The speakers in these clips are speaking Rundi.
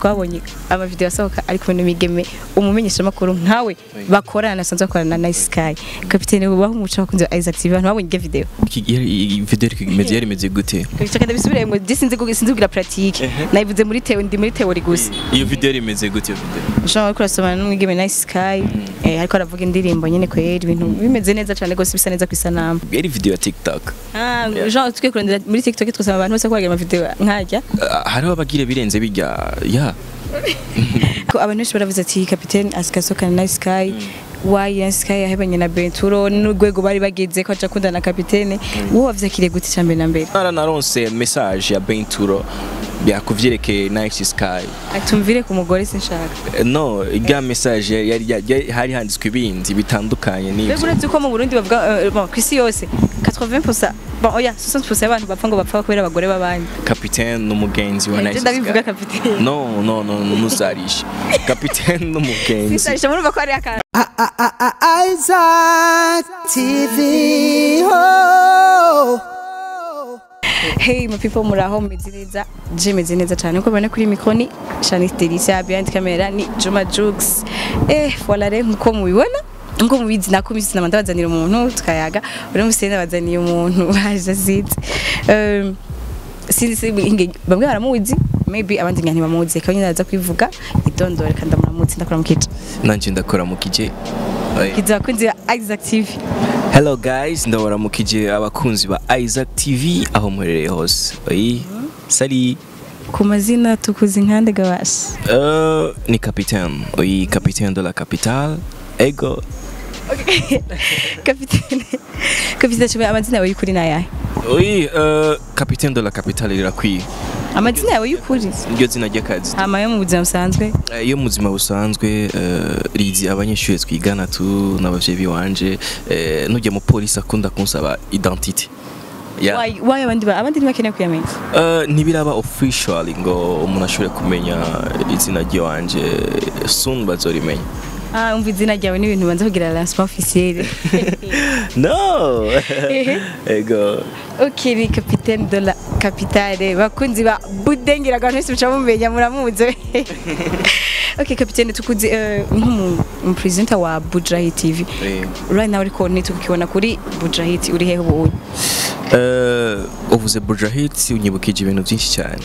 twabonye amavideo asohoka ari kumwe n'imigeme umumenyeshamakuru nkawe bakorana nasanzwe bakorana na Nice Sky kapitene ubaho umuco bakunze wa Isaac TV abantu babonye iyo video Iki- yari- iyi video iri imeze yari imeze gute Kabisa ndabisubire ngo je sinzi kugira sinzi kugira pratique nayivuze muri teo ndi muri teori gusa iyo video yari imeze gute iyo video Jean ariko arasomana n'umwigeme Nice Sky eh ariko aravuga indirimbo nyene kweri ibintu bimeze neza cyane gose bisa neza ku isanamu yari video ya TikTok ah Jean twe kurondera muri TikTok twasaba abantu bose ko bagira amavideo nkajya Ah, hariho abagira birenze bijya ya ko abantu benshi baravuze ati kapitene asikasoka na Nice Sky why Nice Sky yahebanye na Benturo n'urwego bari bageze ko aca akundana na kapitene wowe wavyakiriye gute cyambere na mbere naranaronse message ya Benturo byakuvyerekeye Nice Sky atumvire ku mugore sinshaka Eh, no irya message yari yari- hari handitswe ibindi bitandukanye mbega n'ibyo uretse ko mu Burundi bavuga eh, bon ku isi yose 80% bon oya 60% y'abantu bapfa ngo bapfa kubera abagore b'abandi kapitene n'umugenzi wa Je Nice ndabivuga Sky kapitene no no no ntuzarishe kapitene n'umugenzi sisarisha murumva ko ari akantu Isaac TV. Oh. Hey my people muraho meze neza je meze neza cyane uko bane kuri micro ni Shanice Delicia behind camera ni Juma Jux eh voilà rero nkuko mubibona nkuko mubizi nako misi namanda bazanira umuntu tukayaga uri musene bazaniye umuntu baje azize um sinzi si inge bamwe baramuzi maybe abandi nyane bamuzi kandi ndaza kwivuga idondore kandi ndamuzi ndakora mu kica nanje ndakora mu kije Oya. kiza kunzi Isaac TV Hello guys, ndabaramukije abakunzi ba Isaac TV aho muherereye hose. Oyi, sali. ku mazina tukuzi nkande gabasha Uh, ni capitaine. Oyi, capitaine de la capitale. Ego. kapitene kapitene cyo amazina yawe y'ukuri nayahe Oyi, uh, capitaine de la capitale rirakwiye. amazina yawe y'ukuri Iryo zina ry'akazi. hama yo mu buzima busanzwe Eh, Iyo mu buzima busanzwe uh, rizi abanyeshuri twigana tu n'abavyeyi biwanje eh, nujya mu polisi akunda kunsaba identity. Yeah. Why- why abandi ba- abandi ntibakeneye kuyamenya Uh, ntibiraba official ngo umuntu ashobore kumenya izina ry'iwanje soon bazorimenya ah umva izina ryawe n'ibintu banza kugira lancement officiel no ego ok ni capitaine de la capitale bakunzi ba budengera abantu bose muca mumenya muramuzi ok capitaine tukuzi eh, nk'umupresenter wa bujahi tv Eh, right now ariko nitukibona kuri bujahit uri hehe ubu eh, uvuze bujahit unyibukije ibintu byinshi cyane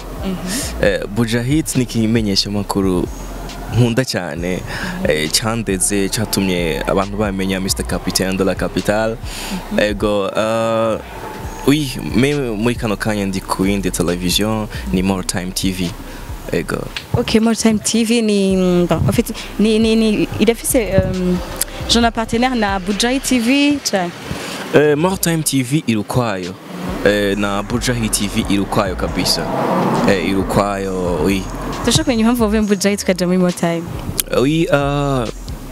Eh, bujahit ni ikimenyesha makuru nkunda cyane eh, cyandeze cyatumye abantu bamenya Mr Capitaine de la Capitale ego eh, oui me muri kano kanya ndi ku yindi television ni More Time TV ego Ok, More Time TV ni bon, en fait ni ni ni irafise um, jona partenaire na Bujahi TV cyane. Eh, More Time TV irukwayo eh, na Bujahi TV irukwayo kabisa eh, irukwayo oui Turashaka kumenya impamvu wavuye mu Bujahi tukaja muri More Time. oui uh,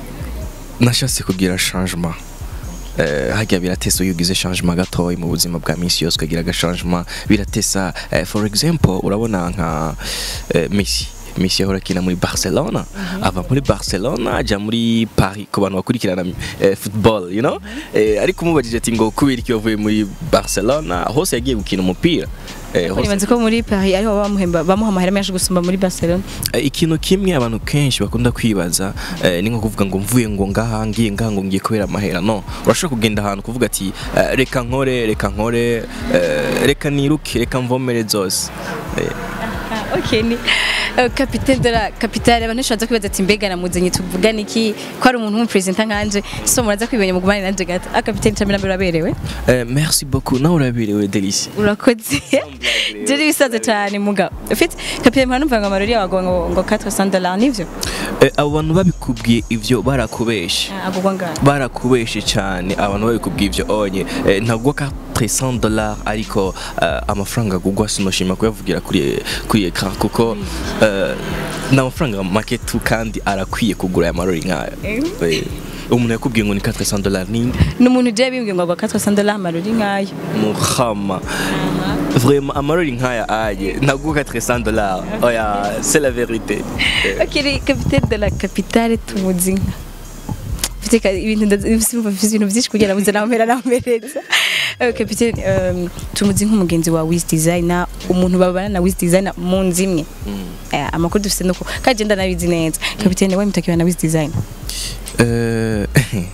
nashatse kugira changement Eh, harya biratesa iyo ugize changement gatoya mu buzima bwa minsi yose ukagira agachangement biratesa eh, for example urabona nka eh, Messi Messi yahora akina muri Barcelona ava muri Barcelona ajya muri Paris ku bantu bakurikirana eh, football you know eh, ariko umubajije ati ngo kubera iki wavuye muri Barcelona hose yagiye gukina umupira eh, hose Nibanze ko muri Paris ariho bamuhemba bamuha amahera menshi gusumba muri Barcelona. Eh, ikintu kimwe abantu kenshi bakunda kwibaza eh, ni nko kuvuga ngo mvuye ngo ngaha ngiye ngaha ngo ngiye kubera amahera no urashobora kugenda ahantu kuvuga ati eh, reka nkore reka nkore eh, reka niruke reka mvomere zose Eh, Ah, ok ni uh, capitaine de la capitale abantu benshi baza kwibaza ati mbega namuzanye tuvugana iki ko ari umuntu w'umupresenter nkanje so muraza kwibenya mugumane nanje gato ah capitaine cyane nambere uraberewe eh, merci beaucoup nawe uraberewe Delicia urakoze je bisaze cyane mugabo ufite capitaine mwana numva ngo amarori yawe ngo ngo 400 dollars nivyo Eh, abo bantu babikubwiye ivyo barakubeshe Ah, agugwa ngaho barakubeshe cyane abantu babikubwiye ivyo onye eh, ntagwa ka 300 dollars ariko eh, amafaranga agugwa sinoshima kuyavugira kuri kuri ekran kuko eh, ni amafaranga make tu kandi arakwiye kugura aya marori nk'aya Eh, umuntu yakubwiye ngo ni 400 dollars ninde ni umuntu uje bimbwiye ngo agwa 400 dollars amarori nkayo muhama vraiment amarori nk'aya aye ntaguka 300 dollars oya c'est la vérité Eh, ok ni capitaine de la capitale tumuzi nka Mfite ka- ibintu ndazi- mfite ibintu byinshi kugira ngo nawe mpera namereza Eh, kapiteni um, tumuzi nk'umugenzi wa wiz designer umuntu babana na wiz designer mu nzu imwe Eh, amakuru dufite nuko kandi genda nabizi neza kapiteni we mutakiwa na wiz designer Eh,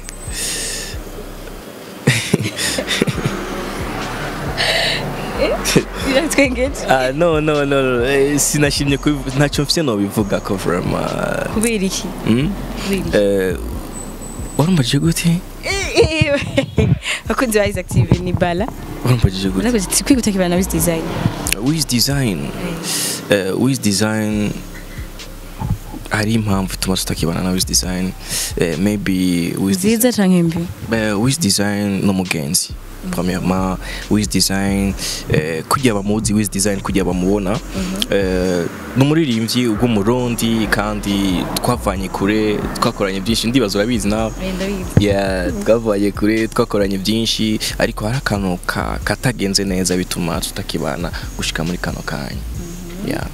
biratwengeje ah, no no no no, eh, sinashimye kubivu- ntacyo mfite nobivuga ko vraiment kubera iki mm? kubera iki Eh, warambajije gute bakunzi ba Isaac TV ni bala warambajije gute unakoze ati kwiga utakiwa na wiz designer wiz design eh, wiz design hari impamvu ituma tutakibana na wiz design eh, maybe wiz design nziza canke mbi Eh, wiz design n'umugenzi premièrement wiz design eh, kugira bamuzi wiz design kugira bamubona eh, ni umuririmbyi w'umurundi kandi twavanye kure twakoranye byinshi ndibaza urabizi nawe ndabizi yeah, twavanye kure twakoranye byinshi ariko hari akantu ka- katagenze neza bituma tutakibana gushika muri kano kanya yeah.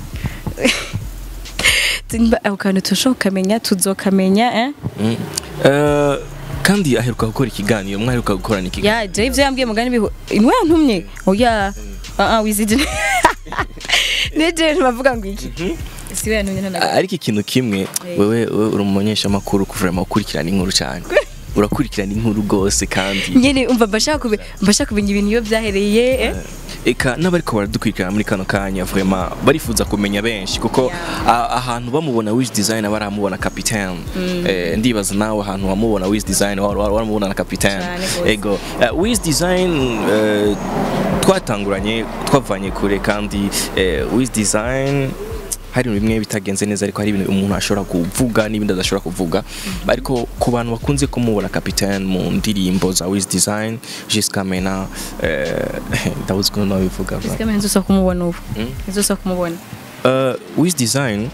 Nimba ako kantu turashobora kukamenya tuzokamenya eh mm. Eh, kandi aheruka gukora ikiganiro mwaheruka gukorana ikiganiro ya je ivyo yambwiye mugani biho inwe yantumye oya ah ah wizije neje ntibavuga ngo iki siwe yantumye ntanaga ariko ikintu kimwe wewe wewe uri umumenyeshamakuru kuvurema ukurikirana inkuru cyane urakurikirana inkuru rwose kandi nyene umva mbashaka kube mbashaka kumenya ibintu iyo byahereye eh eka n'abariko baradukurikirana muri kano kanya vraiment barifuza kumenya benshi kuko a- ahantu bamubona wish design baramubona capitaine eh, ndibaza nawe ahantu wamubona wish design wa- wa- waramubona na capitaine Cyane gose. ego uh, wish design eh, twatanguranye twavanye kure kandi eh, wish design hari ibintu bimwe bitagenze neza ariko hari ibintu umuntu ashobora kuvuga n'ibindi adashobora kuvuga ariko ku bantu bakunze kumubona capitaine mu ndirimbo za wiz design jusqu'à maintenant eh, ndabuze ukuntu nabivuga Sika mwenzo nzosa kumubona ubu Mm. nzosa kumubona uh, wiz design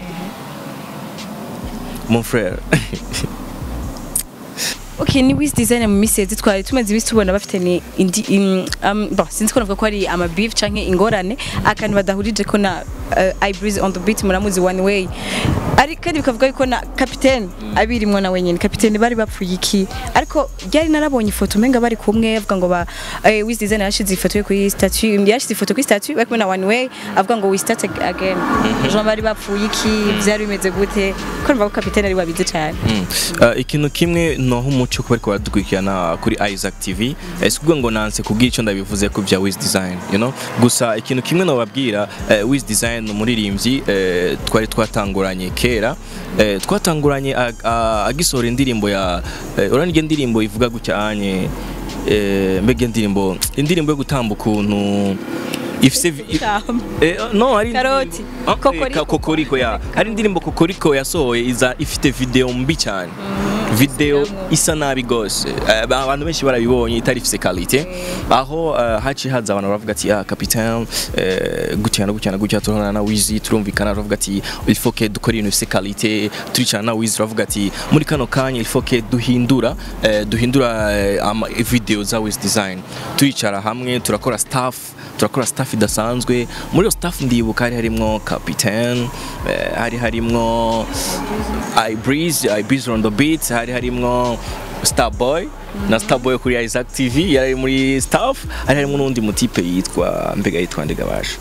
mon frère Okay, ni wiz design mu misezi twari tumaze ibisi tubona bafite ni indi im- um, bon sinzi ko navuga ko ari ama beef canke ingorane akantu badahurije ko na uh, I breeze on the beat muramuzi one way ari kandi bikavuga yuko na capitaine abirimwo na wenyene capitaine bari bapfuye iki ariko ryari narabonye ifoto umenga bari kumwe avuga ngo ba eh, wiz design yashize ifoto ye kuri statue yashize ifoto kuri statue bari kumwe na one way avuga ngo we start again Jean bari bapfuye iki vyari bimeze gute ko numva ko capitaine ari wabize cyane Mm. Uh, ikintu kimwe noho umuco kuba ariko baradukurikirana kuri Isaac TV eh, si ukuvuga ngo nanse kubwira icyo ndabivuze ku bya Wiz Design you know gusa ikintu kimwe nababwira eh, Wiz Design ni umuririmbyi eh, twari twatanguranye kera eh, twatanguranye ag- a- agisohora indirimbo ya eh, urabona iyo ndirimbo ivuga gutya anye eh, mbega indirimbo indirimbo yo gutamba ukuntu ifise vi- Eh, no hari Karoti. Ah, eh, Kokoriko. ka- kokoriko ya hari indirimbo kokoriko yasohoye iza ifite video mbi cyane video isa nabi gose Eh, abantu benshi barabibonye itari ifise quality aho eh, haci haza abantu baravuga ati ah capitaine eh, gutya na gutya na gutya turabona na Wizi turumvikana baravuga ati il faut que dukore ibintu bifise quality turicana na Wizi turavuga ati muri kano kanya il faut que duhindura eh, duhindura eh, ama video za Wiz design turicara hamwe turakora staff turakora staff idasanzwe muri iyo staff ndibuka hari harimwo capitaine eh, hari harimwo I breeze I breeze on the beat hari harimwo Starboy na Starboy kuri Isaac TV yari ari muri staff hari harimwo n'undi mutipe yitwa mbega yitwa Ndegabasha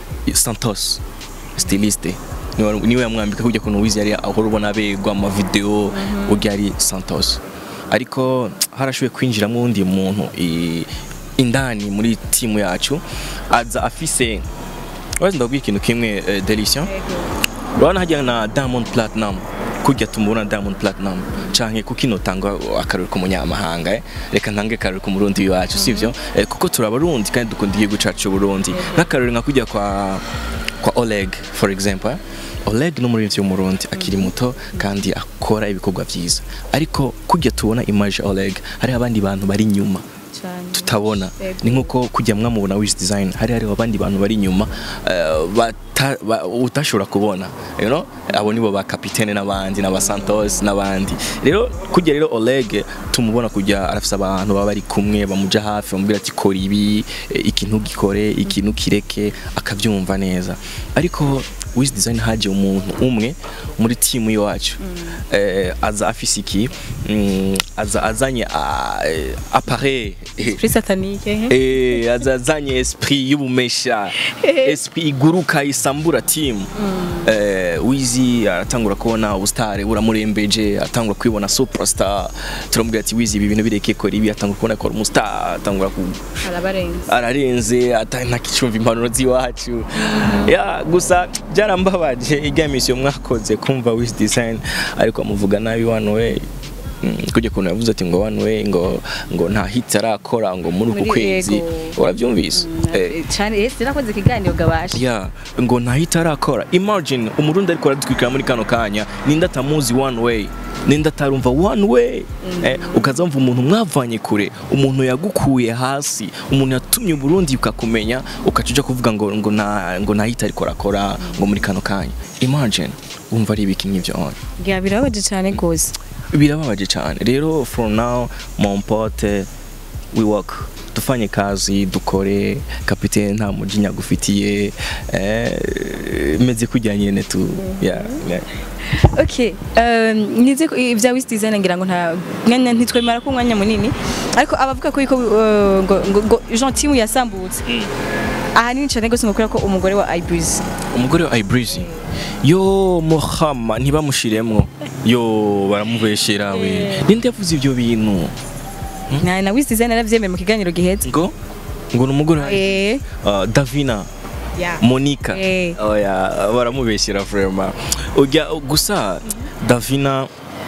Santos styliste niwe niwe yamwambika kujya kuntu wizi yari ahora ubona abegwa mu video urya ari Santos ariko harashoboye kwinjiramo undi muntu i- indani muri timu yacu aza afise urazi ndabwira ikintu kimwe eh, Delicia urabona hajya na Diamond Platinum kujya tumubona Diamond Platinum canke kuko inotanga akarori k'umunyamahanga eh? reka ntange akarori ku murundi wacu sivyo eh, kuko turabarundi kandi dukunda igihugu cacu c'uburundi nk'akarori nka kujya kwa kwa Oleg for example eh? Oleg ni umuririmbyi w'umurundi akiri muto kandi akora ibikorwa vyiza ariko kujya tubona image ya Oleg hari abandi bantu bari inyuma tutabona Yego. ni nkuko kujya mwamubona wish design hari hariho abandi bantu bari inyuma eh, bata- ba- utashobora kubona you know abo nibo ba capitaine n'abandi n'aba Santos n'abandi rero kujya rero Oleg tumubona kujya arafise abantu baba bari kumwe bamuja hafi bamubwira ati kora ibi eh, ikintu gikore ikintu kireke akavyumva neza ariko wiz design haje umuntu umwe muri timu iwacu eh, aza afise iki mm, aza azanye ah, eh, appareil eh, Esprit satanique. eh? Eh, azazanye esprit y'ubumesha esprit iguruka isambura team eh, wizi aratangura kubona ubustare buramurembeje aratangura kwibona superstar turamubwira ati wizi ibi bintu bireke kora ibi atangura kubona ko ari umustar atangura ku Arabarenze. ararenze atanakicumva impanuro z'iwacu ya gusa byarambabaje ijya misiyo mwakoze kumva wiz design ariko amuvuga nabi one way Mm, kujya kuntu yavuze ati ngo one way ngo ngo nta hit arakora ngo muri uku Muri kwezi Yego. urabyumvise Eh, Cyane yes nakoze ikiganiro gabasha. ya ngo nta hit arakora imagine umurundi ariko aradutwikira muri kano kanya ninde atamuzi one way ninde atarumva one way eh, ukaza wumva umuntu mwavanye kure umuntu yagukuye hasi umuntu yatumye uburundi ukakumenya ukaca uja kuvuga ngo ngo nta ngo nta hit ariko arakora ngo muri kano kanya imagine wumva ari ibiki nk'ivyo on Ya birabaje cyane gose. birababaje cyane rero from now mon pote we work tufanye kazi dukore kapitene nta mujinya gufitiye eh, meze kujya nyene tu yeah, yeah. Okay, um, nize ko ibya Wiz Design ngira ngo nta mwanya ntitwemera ko umwanya munini ariko abavuga ko yuko uh, ngo ngo, ngo Jean Timu yasambutse. Ahanini cyane gose ngokora ko umugore wa Ibreeze. umugore wa Ibreezy yo Muhama ntibamushiremwo yo baramubeshera we ninde yavuze ibyo bintu Na na Wiz Design aravyemera mu kiganiro gihetse. ngo ngo ni umugore wa Eh. uh, Davina Ya. Monica Eh. oya baramubeshyira vraiment ujya gusa Davina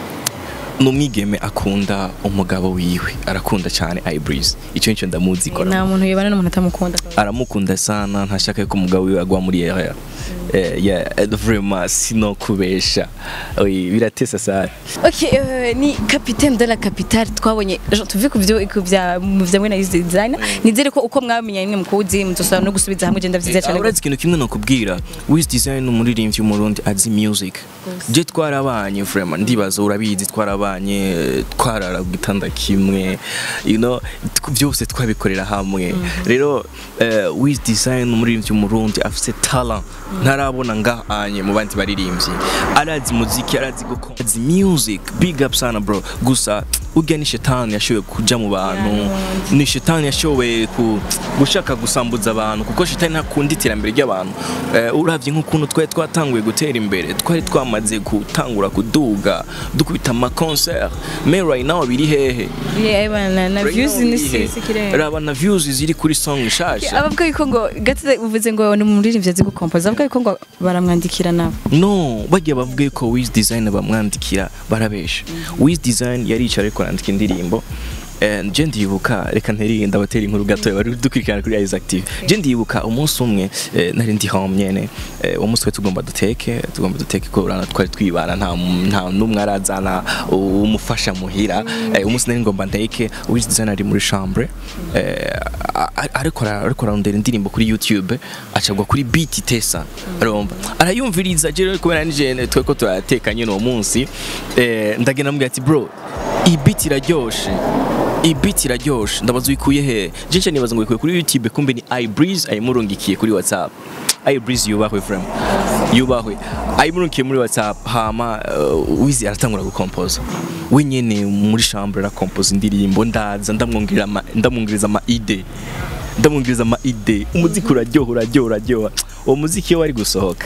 ni umwigeme akunda umugabo wiwe arakunda cyane Ibreeze icyo nicyo ndamuzi ko Nta muntu yibana n'umuntu atamukunda. aramukunda sana ntashaka ko umugabo wiwe agwa muri erreur eh, yeah, eh, vraiment sino kubesha oui, biratesa sana Ok, euh, ni capitaine de la capitale twabonye Jean, tuve ku byo ku bya mu bya mwe na Wiz Design nizere ko uko mwamenye nimwe mukuzi muzosaba no gusubiza hamwe genda vyiza cyane. uretse ikintu kimwe nakubwira wiz design umuririmbyi w'umurundi azi music je twarabanye vraiment ndibaza urabizi twarabanye eh, twarara ku gitanda kimwe you know tw- byose twabikorera hamwe rero eh, wiz design umuririmbyi w'umurundi afise talent ntarabona ngahanye mu bandi baririmbyi arazi muziki arazi gukora azi music big up sana bro gusa urya ni shetani yashoboye kuja mu bantu ni shetani yashoboye ku gushaka gusambuza abantu kuko shetani ntakunda iterambere ry'abantu eh, uravye nk'ukuntu twari twatanguye gutera imbere twari twamaze gutangura kuduga dukubita ama concert mais right now biri hehe Yeah, bana na Right views now ni biri hehe? sisi kirenga. raba na views ziri kuri song nshasha abavuga yuko ngo gatete uvuze ngo ni umuririmbyi azi gukompoza abavuga yuko ngo baramwandikira nabo no bagiye bavuga yuko wiz design bamwandikira barabesha wiz design yaricara ariko arandika indirimbo Eh, je ndibuka reka nterinda abatera inkuru gato bari dukurikirana kuri Isaac TV je ndibuka umunsi umwe eh, nari ndi home nyene eh, uwo munsi we tugomba duteke tugomba duteke ko urana twari twibana nta nta numwe arazana umufasha muhira eh, umunsi nari ngomba ndeke wiz design ari muri chambre eh, a- a- ariko ara- ariko ararondera indirimbo kuri YouTube acagwa kuri beat tesa arumva arayumviriza je rero kubera nije twe ko turateka nyene uwo munsi eh, ndagenda mubwira ati bro iyi beat iraryoshe iyi beat iraryoshe ndabaza uyikuye he je nca nibaza ngo uyikuye kuri YouTube kumbe ni iBreeze ayimurungikiye kuri WhatsApp iBreeze yubahwe frame yubahwe ayimurungikiye muri WhatsApp hama uh, wizi aratangura gukompoza we nyene muri chambre arakompoza indirimbo ndaza ndamwongerera ama- ndamwongereza ama ide ndamwongereza ama ide umuziki uraryoha uraryoha uraryoha uwo muziki iyo wari gusohoka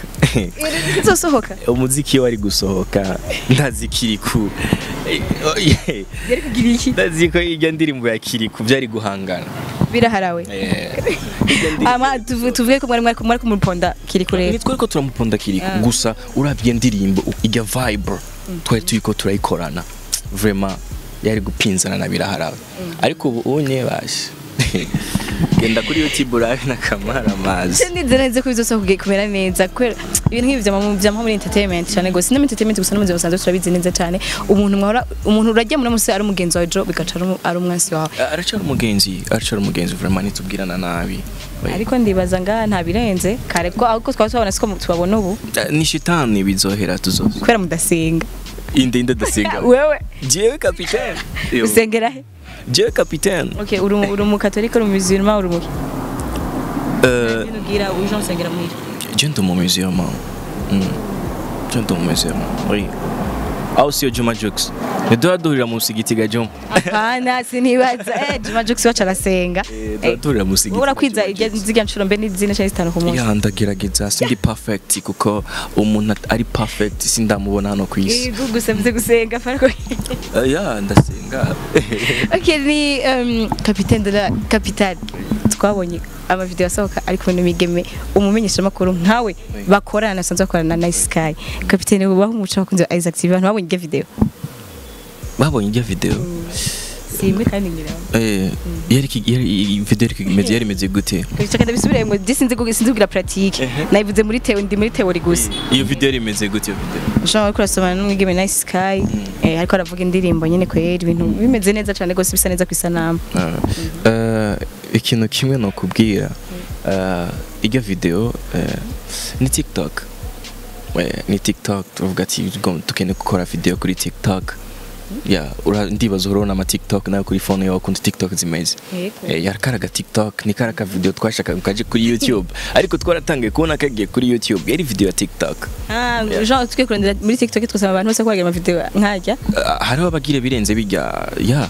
izosohoka umuziki iyo wari gusohoka ndazi kiriku yari kugira iki ndazi ko ijya ndirimbo ya kiriku byari guhangana biraharawe Eh, ijya ndirimbo- ama tuvu- tuvuge ko mwari mwari mwari kumuponda kiri kure ni twari ko turamuponda kiriku gusa urabye ndirimbo ijya vibe twari turi ko turayikorana vraiment yari gupinzana na biraharawe ariko ubu unye bashe genda kuri youtube urabe n'akamara amazi ndizera neza ko bizosohoka kumera neza kubera ibintu nk'ibi byama byama muri entertainment cyane gose no muri entertainment gusa no mu buzima busanzwe turabizi neza cyane umuntu mwahora umuntu urajya muri musi ari umugenzi wawe jo bigaca ari umu- ari umwansi wawe aracara umugenzi aracara umugenzi vraiment nitubwirana nabi ariko ndibaza nga nta birenze kare ko ahubwo twaba tubabona siko tubabona ubu Eh, ni shitani bizohera tuzoza kubera mudasenga inde inde dasenga wewe jewe kapitene Yo. usengera he jewe kapitene okay uri umu- uri umukatolika uri umumusulman uri umuki Eh, ubwira uje usengera muhira je ndi umumuziyoma cyo ndumezemo oui aho siyo Juma Jux ntiduha duhurira mu musigiti ga Juma hapana sinibaza eh Juma Jux wacu arasenga duha duhurira mu musigiti wowe urakwiza irya zirya nshuro mbe n'izina cyangwa zitanu ku munsi ya ndagerageza sindi perfect kuko umuntu at- ari perfect sindamubona hano ku isi yego gusa mvuze gusenga farko Eh, ya ndasenga okay ni um, capitaine de la capitale twabonye amavideo asohoka ari kumwe n'imigeme umumenyesha makuru nkawe bakorana sanzwe bakorana na Nice Sky capitaine ubaho umuco bakunze wa Isaac TV abantu babonye iryo video babonye ijya video simwe kandi ngira eh yari ki- yari iyi video yari imeze yari imeze gute Bichaka ndabisubire ngo disinze ngo sinzi kugira pratique nayivuze muri teo ndi muri theory gusa iyo video yari imeze gute iyo video Jean ariko arasomana n'umwigeme Nice Sky eh ariko aravuga indirimbo nyene kwera ibintu bimeze neza cyane gose bisa neza ku isanamu Ah, eh, ikintu kimwe nokubwira eh, iryo video eh, ni tiktok Eh, ni tiktok tuvuga ati "Go- dukeneye gukora video kuri tiktok ya ura- ndibaza urabona ama tiktok nayo kuri phone yawe ukuntu tiktok zimeze Yego. Eh, yari karaga tiktok ni karaga video twashakaga kaje kuri youtube ariko twaratangiye kubona kagiye kuri youtube yari video ya tiktok Ah, Jean twe kurondera muri TikTok twasaba abantu bose ko bagira amavideo nkajya Ah, hariho abagira birenze bijya ya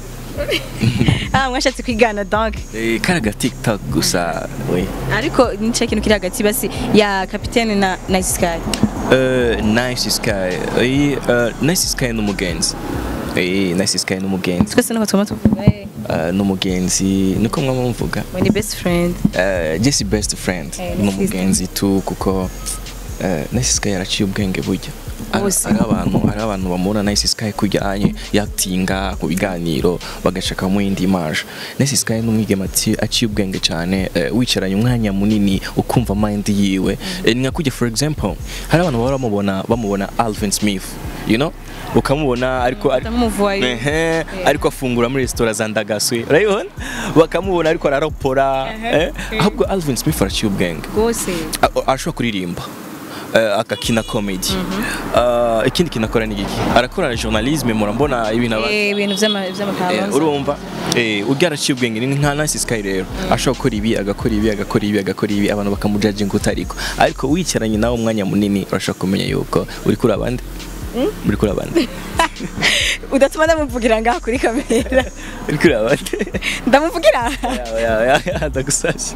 ah mwashatse kwigana donc Eh, karaga tiktok gusa we ariko nico kintu kiri hagati basi ya capitaine na Nice Sky Uh, nice sky eh, uh, nice sky n'umugenzi eh, nice sky n'umugenzi twese nuko twama tuvuga eh uh, n'umugenzi niko mwaba muvuga we ni best friend uh, jesse best friend Eh, n'umugenzi tu kuko uh, nice sky yaraciye ubwenge burya Hari- Bose. hari abantu hari abantu bamubona nice sky kujyanye yatinga ku biganiro bagashaka mu yindi image nice sky n'umwigema ati aciye ubwenge cyane eh, wicaranye umwanya munini ukumva mind yiwe Eh, ni nka kujya for example hari abantu bahora bamubona bamubona Alvin Smith you know ukamubona ariko ari- Batamuvuwayo. Ehe, ariko afungura muri resitora za ndagaswe urabibona bakamubona ariko araropora eh? ahubwo Alvin Smith araciye ubwenge gose A- arashobora kuririmba eh, akakina comedy Ah, ikindi kintu akora ni giki arakora journalisme murambona ibintu aba eh ibintu vy'ama Eh, vy'amakabanza urumva eh urya araciye ubwenge ni nka Nice Sky rero ashobora gukora ibi agakora ibi agakora ibi agakora ibi abantu bakamujaje ngo utariko ariko wicaranye nawe umwanya munini urashobora kumenya yuko uri kuri abandi uri kuri abandi udatuma ndamuvugira ngaha kuri kamera uri kuri abandi ndamuvugira yawe yawe yawe ndagusashye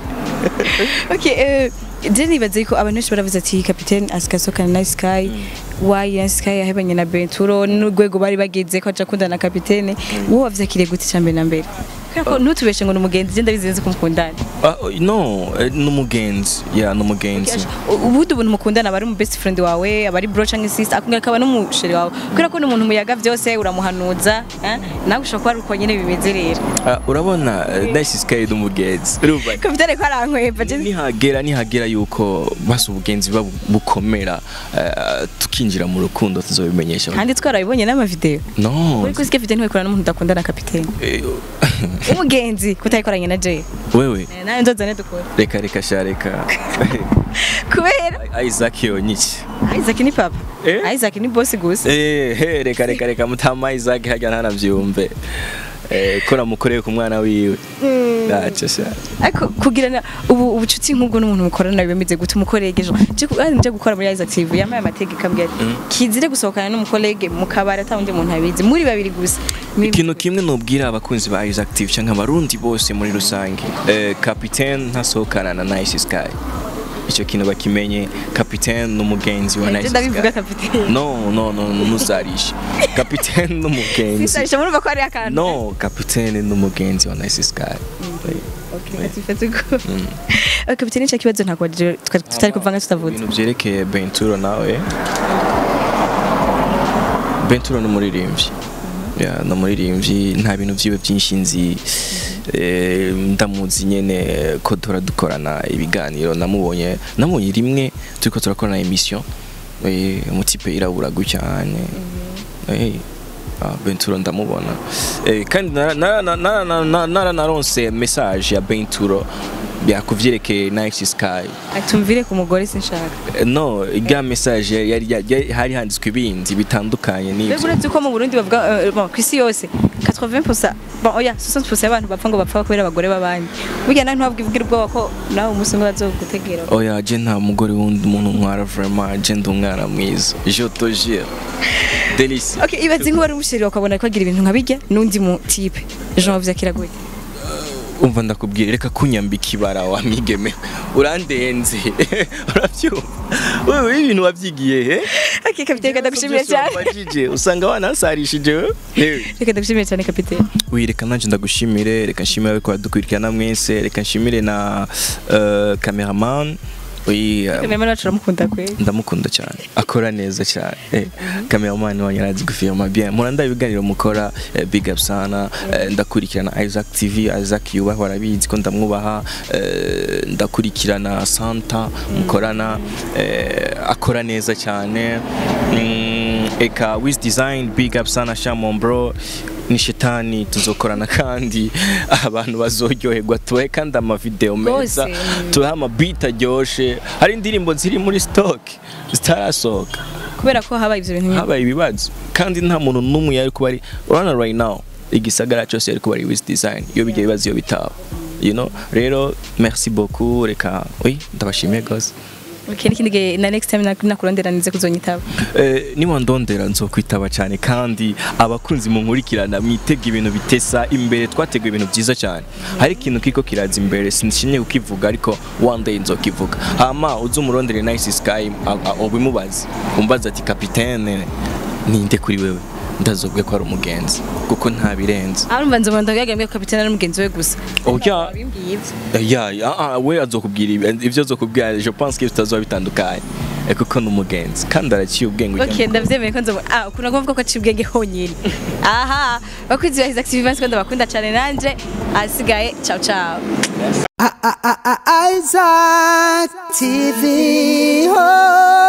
okay eh je nibaze ko abantu benshi baravuze ati capitaine asikasoka na Nice Sky why Nice Sky yahebanye na Benturo n'urwego bari bageze ko aca kundana na capitaine wowe wavyakiriye gute cyambere na mbere kubera ko ntutubeshe ngo ni umugenzi je ndabizi nzi ko mukundana Ah, oh, no eh, n'umugenzi ya n'umugenzi ubundi ubuntu mukundana aba ari mu best friend wawe aba ari bro cyangwa sister akongera akaba n'umusheri wawe kubera ko ni umuntu muyaga byose uramuhanuza eh? nawe ushobora kuba ari uko nyine bimeze rero Ah, urabona eh, Nice Sky n'umugenzi urumva kapitane ko arankweba je nihagera nihagera yuko basi ubugenzi buba bukomera eh, tukinjira mu rukundo tuzobimenyesha kandi twarabibonye n'amavideo no uri kuzi capitaine wikorana n'umuntu udakundana kapitane eh, umugenzi kutayikoranye na Jay wewe Eh, nawe nzozane dukora reka reka sha reka kubera Isaac yonyiki Isaac ni papa Eh? Isaac ni boss gusa eh he reka reka reka mutama Isaac hajya ntanavyumve eh ko namukoreye ku mwana wiwe acha sha ariko kugirana ubu ubucuti nk'ubwo n'umuntu mukorana bimeze gute umukoregeje je ku- ari nje gukora muri Isaac TV yamaye amategeko ambwira ati, kizire gusohokana n'umukolege mu kabari atawundi muntu abizi muri babiri gusa Ni- ikintu kimwe nubwira abakunzi ba Isaac TV cyangwa abarundi bose muri rusange eh, capitaine ntasohokana na Nice Sky icyo kintu bakimenye capitaine n'umugenzi wa Je Nice ndabivuga Sky kapitene no no no nuzarishe capitaine n'umugenzi sisarisha murumva ko ari akantu no capitaine n'umugenzi wa Nice Sky okay atifate ko Eh, kapitene cya kibazo ntabwo waje- tuka- tutari kuvanga tutavuze ibintu byerekeye Benturo nawe Benturo n'umuririmbyi ya ni umuririmbyi nta bintu byiwe byinshi nzi Eh, ndamuzi nyene ko tura dukorana ibiganiro namubonye namubonye rimwe turiko turakorana emission eh umutipe irabura gucyane eh ah, Benturo ndamubona eh kandi nara- nara- nara- nara- nara- naranaronse message ya Benturo byakuvyerekeye Nice Sky atumvire ku mugore sinshaka Eh, no irya message yari yari- hari handitswe ibindi bitandukanye mbega n'ivyo uretse ko mu burundi bavuga eh, bon, ku isi yose 80% bon oya 60% y'abantu bapfa ngo bapfa kubera abagore b'abandi burya nawe ntiwabwivugira ubwoba ko nawe umunsi umwe bazogutegera oya je nta mugore wundi umuntu ntwara vraiment je ndi umwana mwiza je te jure delice okay ibaze nk'uwari umusheri wakabona ko agira ibintu nka bijya n'undi mu type jean vyakira gute umva ndakubwira reka kunyambika ibara wa migeme urandenze urabyumva wewe ibintu wabyigiye he okay kapitene reka ndagushimire cyane Wabajije, usanga wanasarishije we Yewe. reka ndagushimire cyane kapitene Oui, reka nanje ndagushimire reka nshimire abiko badukurikirana mwese reka nshimire na uh, cameraman oui, uh, kameraman wacu uramukunda kweli ndamukunda cyane akora neza cyane eh, cameraman wanyu arazi gufilma bien muranda ibiganiro mukora eh, big up sana eh, ndakurikirana Isaac TV Isaac yubaho arabizi ko ndamwubaha eh, ndakurikirana Santa mukorana eh, akora neza cyane mm, eka Wiz Design big up sana Shamon bro ni shetani tuzokorana kandi abantu bazoryoherwa tubahe kandi amavideo meza Rwose, mm. tubahe amabita aryoshe hari indirimbo ziri muri stock zitarasohoka kubera ko habaye ivyo bintu nyine habaye ibibazo kandi nta muntu n'umwe yari kuba ari urabona right now igisagara cyose yari kuba ari with design iyo bijya bibazo iyo bitaba you know rero merci beaucoup reka oui ndabashimiye gose okay n'ikindi gihe na next time nak- nakurondera nize kuzonyitaba Eh, niwandondera nzokwitaba cyane kandi abakunzi munkurikirana mwitega ibintu bitesa imbere twateguye ibintu byiza cyane hari ikintu kiko kiraza imbere sinshimye kukivuga ariko one day nzokivuga hama uze umurondere nice sky a- a- ubimubaze umbaza ati kapitene ninde kuri wewe ndazobwe ko ari umugenzi kuko nta birenze arumva nzobona ndagambye ko kapitene ari mugenzi we gusa oya wabimbwiye ivyo ya ya ah, we azokubwira ibi- ivyo azokubwira je pense que bitazoba bitandukanye Eh, kuko ni umugenzi kandi araciye ubwenge ujya Okay, ndavyemeye ko nzobona ah ukuntu agomba ko aciye ubwenge honyine aha bakunzi ba Isaac TV Vance ko ndabakunda cyane nanje asigaye ciao ciao I- I- I- I- Isaac TV. Oh.